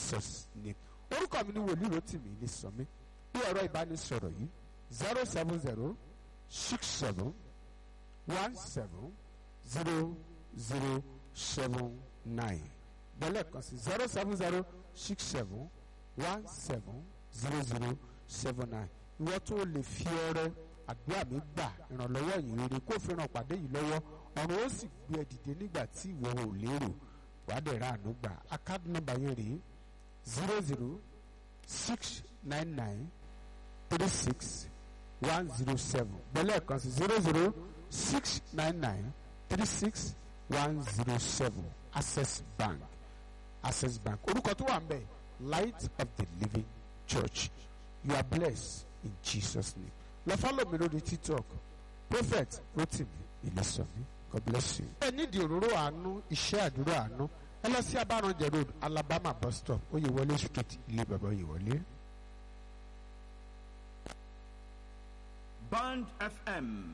Jesus name orúkọ mi ni wòlíì Rótìmí ní sọmí bí ẹ̀rọ ìbánisọ̀rọ̀ yìí zero seven zero six seven one seven zero zero seven nine bẹ́lẹ̀ kan sí zero seven zero six seven one seven zero zero seven nine ìwọ tó o lè fi ọrẹ àdúrà mi gbà ìrànlọ́wọ́ yìí rere kó fi ràn pàdé yìí lọ́wọ́ ọ̀run ó sì gbé ẹ dìde nígbà tí ìwọ ò lérò wàá dẹ̀ ra àánú gbà account number yẹn rèé zero zero six nine nine three six one zero seven bẹ́lẹ̀ kan sí zero zero six nine nine three six one zero seven access bank access bank orúkọ tó wà ń bẹ̀ light of the living church you are blessed in jesus name lọ follow mi lórí tiktok prophet rotimi ilésànmí god bless you. ẹ nídìí òróró àánú iṣẹ́ àdúrà àánú ẹ lọ sí abáranjẹ road alabama bus stop oyèwọlé street ilé bàbá oyèwọlé. Band FM